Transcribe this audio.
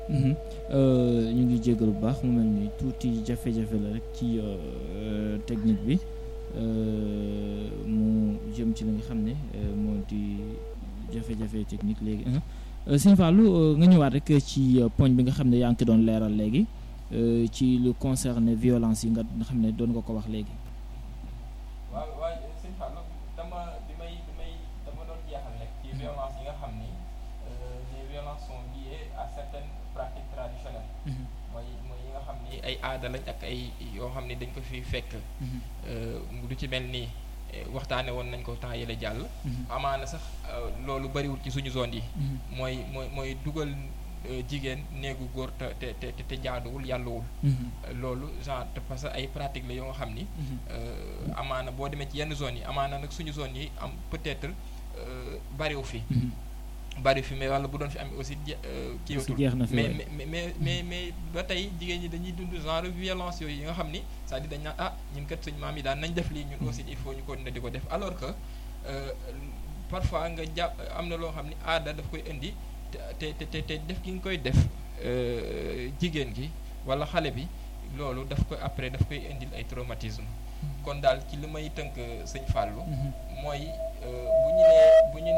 ñu ngi jégal bu baax mu mel ni tuuti jafe-jafe la rek ci technique bi mu jëm ci li nga xam ne moo di jafe-jafe technique léegi sëñ Fallou nga ñëwaat rek ci poñ bi nga xam ne yaa ngi ko doon leeral léegi ci lu concerne violence yi nga xam ne doon nga ko wax léegi. waaw waaw sëñ Fallou dama bi may bi may dama doon jeexal rek ci violence yi nga xam ni les violences sont liées à certaines pratiques traditionnelles. mooy mooy yi nga xam ni ay aada lañ ak ay yoo xam ni dañ ko fi fekk. lu ci mel ni waxtaane woon nañ ko temps yële jàll. amaana sax loolu bariwul ci suñu zone yi. mooy mooy mooy dugal jigéen néegu góor te te te te jaaduwul yàlluwul. loolu genre parce que ay pratique la yoo xam ni. amaana boo demee ci yenn zone yi amaana nag suñu zone yi am peut-être bariwu fi. bari fi mais wala bu doon fi am aussi kii mais mais mais mais mais ba tey jigéen ñi dañuy dund genre violence yooyu yi nga xam ni c'est-à-dire dañ naan ah ñun kat suñu maam yi daan nañ def lii ñun aussi il faut ñu continuer di ko def alors que parfois nga jàpp am na loo xam ni aada daf koy indi te te te te def gi nga koy def jigéen gi wala xale bi loolu daf koy après daf koy indil ay traumatisme kon daal ci li may tënk sëñ Fallou mooy bu ñu nee bu ñu